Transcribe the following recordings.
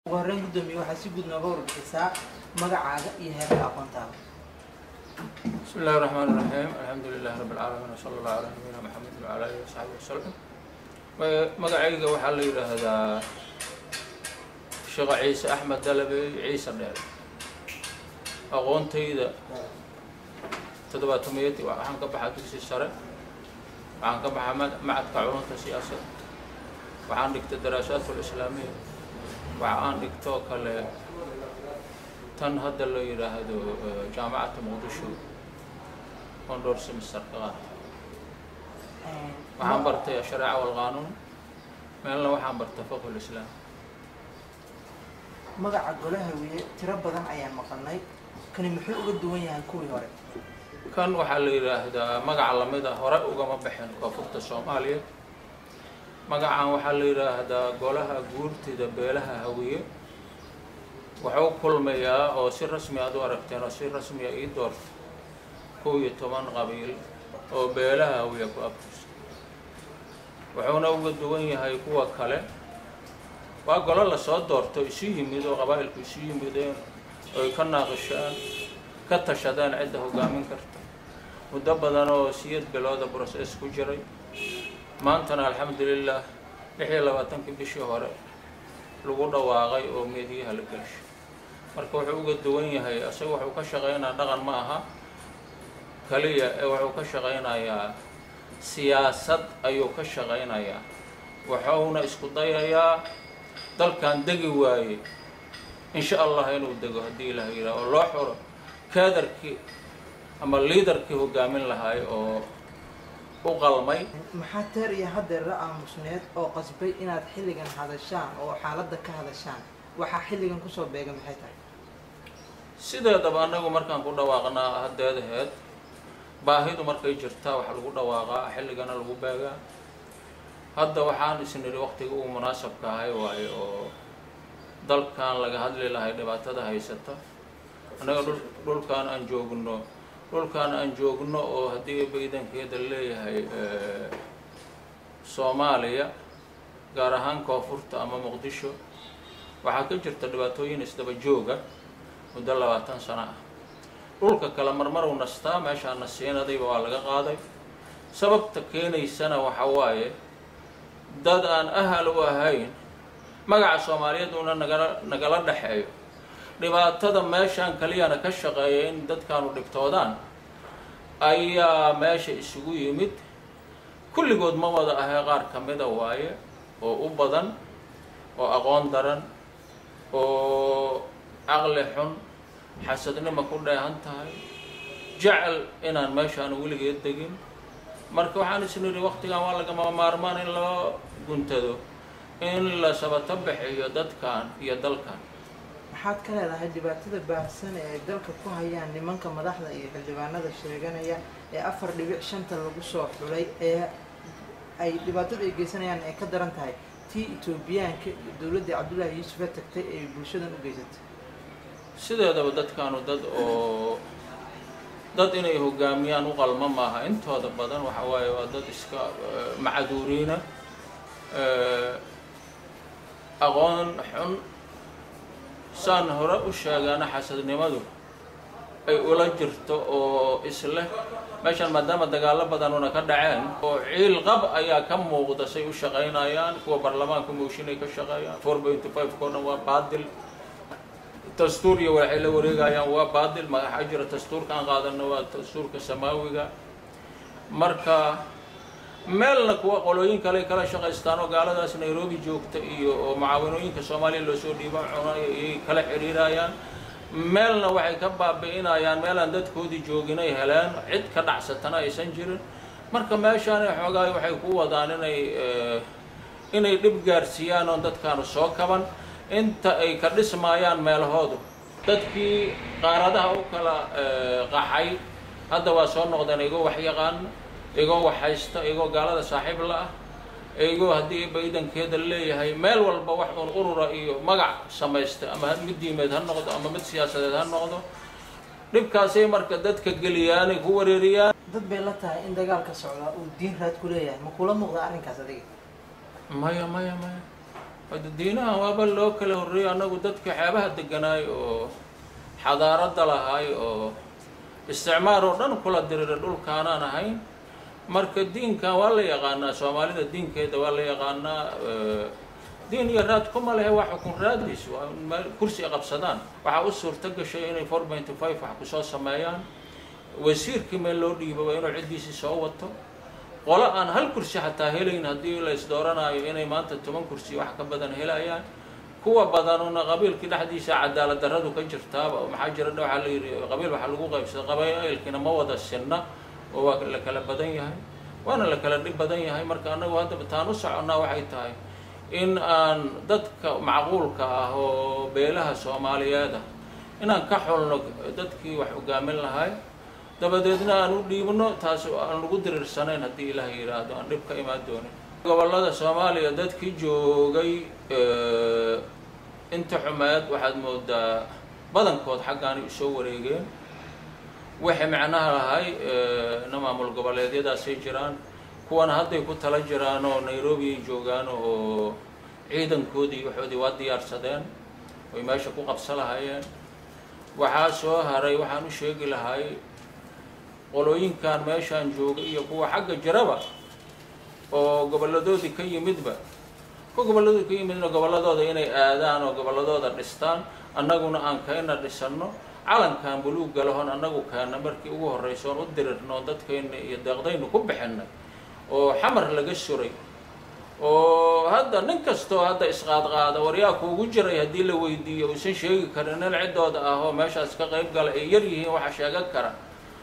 ugu horreyn guddoomiye waxaa si guud nooga warbixisaa magacaaga iyo heerka aqoontaada بسم الله الرحمن الرحيم الحمد لله رب العالمين وصلى الله على نبينا محمد وعلى اله وصحبه وسلم magacayga waxaa la yidhaahdaa sheekh ciise axmed dalabey ciise dheer aqoontayda toddobaatamiyadii waxaan ka baxaa dugsi sare waxaan ka baxaa ma- macadka culunta siyaasadda waxaan dhigtay daraasaat lislaamiya waxa aan dhigtoo kale tan hadda la yidhaahdo eh, jaamacadda muqdisho oon dhowr semester ka qaatay waxaan bartay ashareeca walqaanuun meelna waxaan bartay fiqh lislaam magaca golaha wiye tiro badan ayaan maqalnay kani muxuu uga duwan yahay kuwii hore kan waxaa la yidhaahdaa magaca lamid a hore ugama baxin koonfurta soomaaliya magacan waxaa la yidhaahdaa golaha guurtida beelaha hawiye wuxuu kulmayaa oo si rasmi aad u aragteen oo si rasmiya ii doorta kow iyo toban qabiil oo beelaha hawiye ku abtirsa wuxuuna uga duwan yahay kuwa kale waa golo lasoo doorto isu yimid oo qabaa'ilku isu yimideen oy ka naaqishaan ka tashadeen cidda hogaamin karta muddo badan oo siyad bilooda broses ku jiray maantana alxamdulilah lix iyo labaatankii bishii hore lagu dhawaaqay oo meediyaha la gelshay marka wuxuu uga duwan yahay isaga wuxuu ka shaqaynaa dhaqan ma aha kaliya ee wuxuu ka shaqaynayaa siyaasad ayuu ka shaqaynayaa wuxuuna isku dayayaa dalkan degi waaye insha allah inuu dego haddii ilaah yidhaah oo loo xuro kaadarkii ama liidarkii hogaamin lahaay oo u qalmay maxaa teer iyo haddeer la aamusneed oo qasbay inaad xilligan hadashaan oo xaaladda ka hadashaan waxaa xilligan kusoo beega maxay tahay sideedaba annagu markaan ku dhawaaqnaa haddeedaheed baahidu markay jirtaa waxa lagu dhawaaqaa xilligana lagu beegaa hadda waxaan isnidhi waqtiga ugu munaasabka ahay waaye oo dalkan laga hadli lahay dhibaatada haysata annaga dhul dhulkaan aan joogno dhulkaan aan joogno oo haddii baydankeeda leeyahay eh, soomaaliya gaar ahaan koonfurta ama muqdisho waxaa ka jirta dhibaatooyin isdaba jooga muddo labaatan sano ah dhulka kale marmaruu nastaa meeshaa nasiinadayba waa laga qaaday sababta keenaysana waxa waaye dad aan ahal u ahayn magaca soomaaliyeed uuna nagala nagala dhexeeyo dhibaatada meeshaan kaliyana ka shaqeeya in dadkaanu dhibtoodaan ayaa meesha isugu yimid kulligood ma wada ahee qaar ka mida waaye oo u badan oo aqoon daran oo caqli xun xasadnima ku dheehan tahay jecel inaan meeshaan weligeed degin marka waxaan isnidhi waqtigan waa lagama maarmaan in loo guntado in la sabato bixiyo dadkan iyo dalkan maxaad ka leedahay dhibaatada baahsan ee ay dalka ku hayaan nimanka madaxda iyo xildhibaanada sheeganaya ee afar dhibic shanta lagu soo xulay ee ay dhibaatada ay geysanayaan ay ka daran tahay tii etoobiyaanka iyo dowladdii cabdullaahi yuusufa tagtay ee bulshadan u geysatay sideedaba dadkaanu dad oo dad inay hogaamiyaan u qalma maaha intooda badan waxa waaye waa dad iska eh, macduuriina eh, aqoon xun saan hore u sheegaana xasadnimadu ay ula jirto oo isleh meeshan maadaama dagaallo badanuna ka dhaceen oo ciil qab ayaa ka muuqda say u shaqaynayaan kuwa baarlamaanka mooshinay ka shaqeeyaan four point five koo dhan waa baadil dastuuriya waxay la wareegayaan waa baadil magaxa jira dastuurka aan qaadano waa dastuurka samaawiga marka meelna kuwa qolooyin kale kala shaqaystaan oo gaaladaas nairobi joogta iyo oo mucaawanooyinka soomaaliya loosoo dhiiban cunayo ayay kala xiriirayaan meelna waxay ka baabi'inayaan meelaan dadkoodii jooginay heleen cid ka dhacsatana aysan jirin marka meeshaan xoogaay waxay ku wadaan inay eh, inay dhib gaarsiiyaan oon dadkaanu soo kaban inta ay ka dhismaayaan meelahoodu dadkii qaaradaha u kala eh, qaxay hadda waa soo noqdeen igoo wax yaqaan igoo wax haysta igoo gaalada saaxiib la ah igoo haddii baydankeeda leeyahay meel walba wax un urura iyo magac samaysta ama mid diimeed ha noqdo ama mid siyaasadeed ha noqdo dhibkaasay marka dadka geliyaanay ku wareeriyaan dad bay la tahay in dagaalka socdaa uu diin raad ku leeyahay ma kula muuqda arrinkaas adiga maya maya maya hada diinahan waaba loo kala horreeyey annagu dadka xeebaha deganaay oo xadaaradda lahaay oo isticmaar oo dhan kula dirira dhulkaanaan ahayn marka diinkan waa la yaqaanaa soomaalida diinkeeda waa la yaqaanaa diin iyo raad kuma lehe waa xukun raadis waa meel kursi qabsadaan waxaa u suurto gashay inay four pointy five wax kusoo sameeyaan wasiirkii meel loo dhiibaba inuu ciddiisii soo wato qolo aan hal kursi xataa helayn haddii la isdooranaayo inay maanta toban kursi wax ka badan helayaan kuwa badanuna qabiilkii dhexdiisa cadaalad darradu ka jirtaaba maxaa jira waxaa la yidhi qabiil waxaa lagu qaybsada qabaa'ilkiina ma wada sinna oo waa la kala badan yahay waana la kala dhib badan yahay marka annagu haddaba taan u soconnaa waxay tahay in aan dadka macquulka ah oo beelaha soomaaliyeed ah inaan ka xulno dadkii wax hogaamin lahay dabadeedna aan u dhiibno taas aan lagu diriirsanayn haddii ilaah yidhaahdo aan dhib ka imaan doonin gobollada soomaaliya dadkii joogay inta xumeed waxaad moodaa badankood xaggaanay usoo wareegeen waxay macnaha lahay na maamul goboleedyadaasay jiraan kuwana hadday ku tala jiraan oo nairobi ay joogaan oo ciidankoodii waxoodii waa diyaarsadeen oy meesha ku qabsa lahayeen waxaa soo haray waxaan u sheegi lahay qolooyinkan meeshaan jooga iyo kuwa xagga jiraba oo gobolladoodii ka yimidba kuwa gobolladoodi ka yimidna gobolladooda inay aadaan oo gobolladooda dhistaan annaguna aan kayna dhisanno calankan buluugga lahon annagu keena markii ugu horraysa oon u dirirno dadkayna iyo deeqdaynu ku bixinay oo xamar laga suray oo hadda nin kastoo hadda isqaadqaada waryaa kuugu jiray haddii la weydiiyo uusan sheegi karin nin ciddooda ah oo meeshaas ka qayb gala ay yar yihiin waxa sheegan kara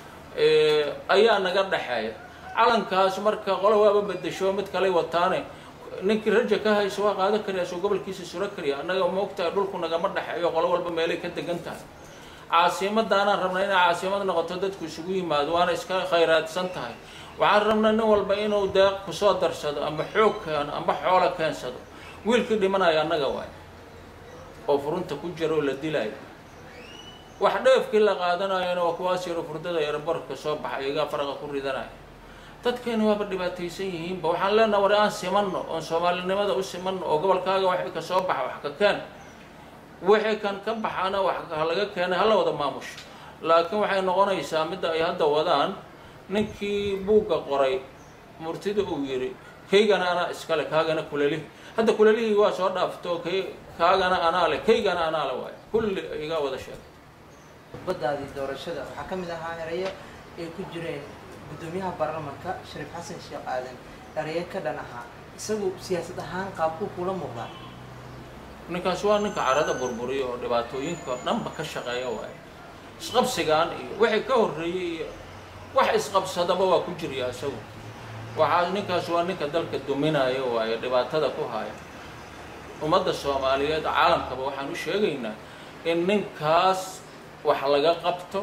ayaa naga dhexeeya calankaas marka qolo waaba bedesho mid kaley wataane ninkii raja ka hayso waa qaadan kariya soo gobolkiisa suro kariya annaga maogtahay dhulku nagama dhexeeyo qolo walba meelay ka degan tahay caasimadaanaan rabnaa inay caasimad noqoto dadku isugu yimaado waana iska khayraadsan tahay waxaan rabnaa nin walba inuu deeq kusoo darsado ama xoog keeno ama xoolo keensado wiilkii dhimanayo annaga waay oo furunta ku jira oo la dilaayo wax dheefkii la qaadanayona waa kuwaas yaro furdada eeraborka soo baxa iyagaa faraqa ku ridanaya dadkeena waaba dhibaataysan yihiinba waxaan leenaha war aan simanno oon soomaalinimada u simanno oo gobolkaaga waxay ka soo baxa wax ka keen wixii kan ka baxana wax laga keenay hala wada maamusho laakiin waxay noqonaysaa midda ay hadda wadaan ninkii buugga qoray murtida uu yidhi kaygana anaa iskale kaagana kulalihi hadda kulalihii waa soo dhaafto k kaagana anaa le kaygana anaa le waayo kulli iga wada sheegay baddaadii doorashada waxaa ka mid ahaa erayo ay ku jireen guddoomiyaha baarlamanka shariif xasan sheekh aadan erayo ka dhan ahaa isagu siyaasad ahaan qaabkuu kula muuqdaa ninkaas waa ninka carada burburiya oo dhibaatooyinka oo dhanba ka shaqeeya waayo isqabsigaan iyo wixii ka horreeyey iyo wax isqabsadaba waa ku jirya isagu waxaa ninkaas waa ninka dalka duminaya waayo dhibaatada ku haya ummadda soomaaliyeed caalamkaba waxaan u sheegaynaa in ninkaas wax laga qabto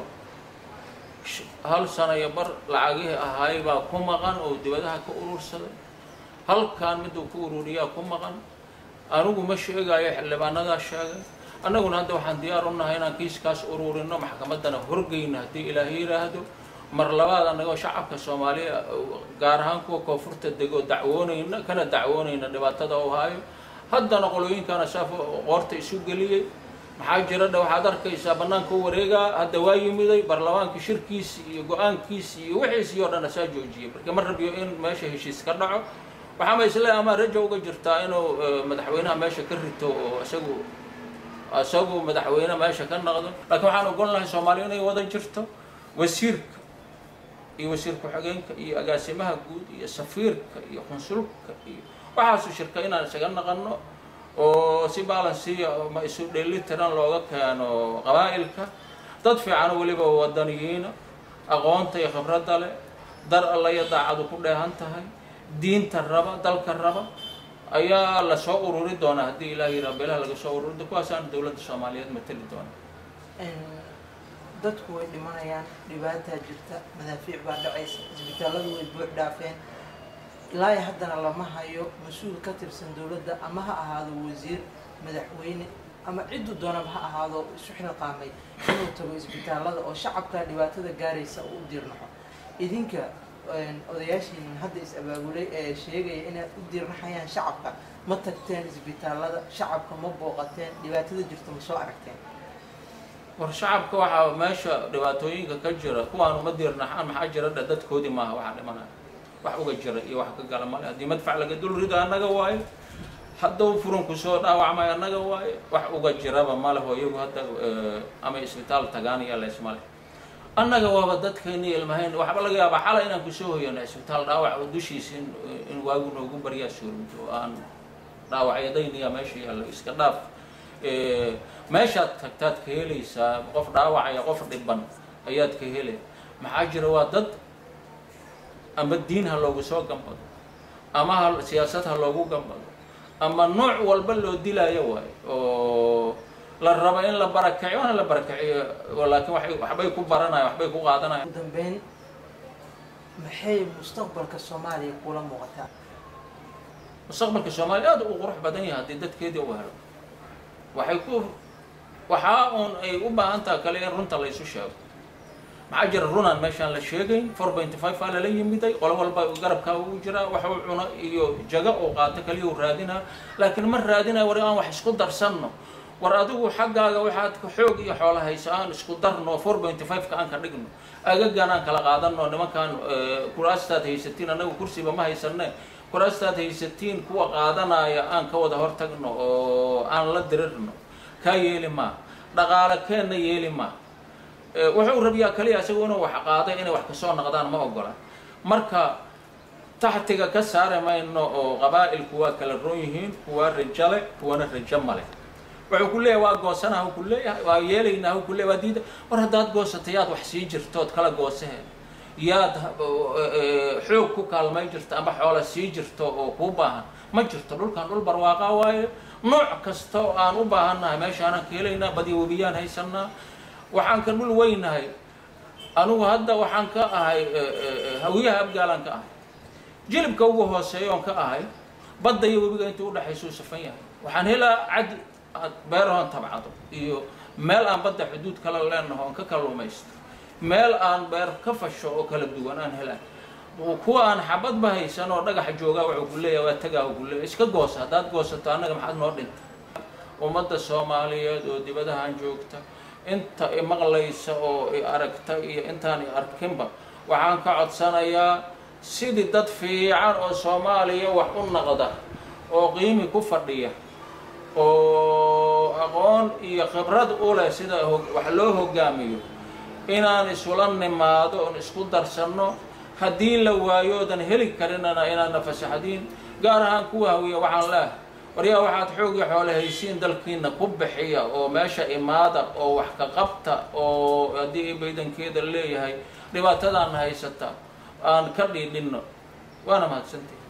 hal sana iyo bar lacagihii ahaay baa ku maqan oo dibadaha ka urursaday halkan miduu ku ururiyaa ku maqan anigu ma sheegayo xildhibaanadaa sheegay annaguna hadda waxaan diyaar u nahay inaan kiiskaas ururino maxkamaddana horgeyna haddii ilaahay yidhaahdo mar labaad annagoo shacabka soomaaliya gaar ahaan kuwa koonfurta dego dacwoonayna kana dacwoonayna dhibaatada u haayo haddana qolooyinkana saaf qoorta isu geliyey maxaa jira dha waxaad arkaysaa bannaanka u wareegaa hadda waa yimiday baarlamaanka shirkiisi iyo go-aankiisi iyo wixiisii oo dhan asaa joojiyay marka ma rabiyo in meesha heshiis ka dhaco waxaama isle amaa raja uga jirtaa inuu madaxweynaha meesha ka rito oo isagu isagu madaxweyne meesha ka noqdo laakiin waxaan ogon lahay soomaaliya inay wada jirto wasiirka iyo wasiir ku-xigeenka iyo agaasimaha guud iyo safiirka iyo qunsulka iyo waxaasu shirka inaan isaga naqano oo si balansiya ma isu dheelitiran looga keeno qabaa'ilka dad fiican weliba wadaniyiina aqoonta iyo khibradda leh dar alla iyo daacadu ku dheehan tahay diinta raba dalka raba ayaa lasoo ururi doonaa haddii ilaah yidhaha beelaha laga soo ururi do kuwaasaan dowladda soomaaliyeed mateli doona dadku way dhimanayaan dhibaataa jirta madaafiic baa dhacaysa isbitaalladu way buux dhaafeen ilaa haddana lama hayo mas-uul ka tirsan dowladda ama ha ahaado wasiir madaxweyne ama cidduu doonaba ha ahaado isu xilqaamay inuu tago isbitaallada oo shacabka dhibaatada gaaraysa uu u diirnaxo idinka odayaashiin hadda is-abaabulay ee sheegaya inaad u diirnaxayaan shacabka ma tagteen isbitaallada shacabka ma booqateen dhibaatada jirta ma soo aragteen war shacabka waxaa meesha dhibaatooyinka ka jira kuwaan uma diirnaxaan maxaa jira dha dadkoodii maaha waxaa dhimanaya wax uga jira iyo wax ka gala male haddii madfac laga dul rido annaga waayo hadduu furunku soo dhaawacmay annaga waayo wax uga jiraba maleho iyagu hadda ama isbitaal tagaan iyo leesmale annaga waaba dadkeeni ilmahayn waxba laga yaabaa xalay inaan kusoo hoyano isbitaal dhaawac oo dushiisa in in waagu noogu baryaa suurmito oo aan dhaawacyadayniya meesha yaallo iska dhaaf meeshaad tagtaad ka helaysaa qof dhaawacaya qof dhiban ayaad ka helay maxaa jira waa dad ama diin ha loogu soo gambado ama ha siyaasad ha loogu gambado ama nooc walba loo dilaayo waayo oo la rabo in la barakaciyo waana la barakaciyo laakiin waxay waxbay ku baranayaan waxbay ku qaadanayaan ugu dambeyn maxay mustaqbalka soomaaliya kula muuqataa mustaqbalka soomaaliya aad u qurux badan yahay haddii dadkeedii u helo waxay ku waxaa uun ay u baahan taha kale in runta la isu sheego maxaa jira runaan meeshaan la sheegayn four pointy five aa lala yimiday qolo walba garabkaa ugu jiraa wax uu cuno iyo jago uu qaato kaliya u raadinaa laakiin ma raadinaya war aan wax isku darsanno war adigu xaggaaga waxaad xoog iyo xoola hayso aan isku darno four pointy five ka aan ka dhigno agagan aan kala qaadano nimankaan kuraastaad haysatiin annagu kursiba ma haysane kuraastaad haysatiin kuwa qaadanaya aan ka wada hortagno oo aan la dirirno kaa yeeli maa dhaqaale keenna yeeli maa wuxuu rabiyaa kaliya isagu inuu wax qaaday inay wax kasoo noqdaan ma ogola marka taxtiga ka saari mayno oo qabaa'ilku waa kala roon yihiin kuwa rajale kuwana rajo male wuxuu ku leeyahay waa goosanaha ku leeyahay waa yeelaynaa ku leeyahay waa diida war haddaad goosata yaad wax sii jirtood kala goosaheen yaad xoog ku kaalmay jirto ama xoola sii jirto oo kuu baahan ma jirto dhulkan dhul barwaaqa waaye nooc kasta oo aan u baahannahay meeshaanaan ka helaynaa badiya webiyaan haysanaa waxaan ka dhul weynahay anigu hadda waxaan ka ahay hawiyaha abgaalaan ka ahay jilibka ugu hooseeya oon ka ahay badda iyo webiga intuu udhexaysa u safan yahay waxaan helaa cad beerahoon tabcado iyo meel aan badda xuduud kala leenaho oon ka kalluumaysto meel aan beer ka fasho oo kala duwan aan helaan kuwa aan xabadba haysan oo dhagaxa joogaa wuxuu ku leeyahay waa tagaa ku leeyahay iska goosa haddaad goosato annaga maxaad noo dhinta ummadda soomaaliyeed oo dibadahan joogta inta i maqlaysa oo i aragta iyo intaan i arkinba waxaan ka codsanayaa sidii dad fiican oo soomaaliya wax u naqda oo qiimi ku fadhiya oo aqoon iyo khibrad u leh sida wax loo hogaamiyo inaan isula nimaado oon isku darsanno haddii la waayo oodan heli karinana inaadna fasaxdiin gaar ahaan kuwa hawiya waxaan leehay waryaa waxaad xoogii xoole haysiin dalkiina ku bixiya oo meesha imaada oo wax ka qabta oo haddii baydankeeda leeyahay dhibaatadaana haysata aan ka dhiidhinno waana mahadsantahi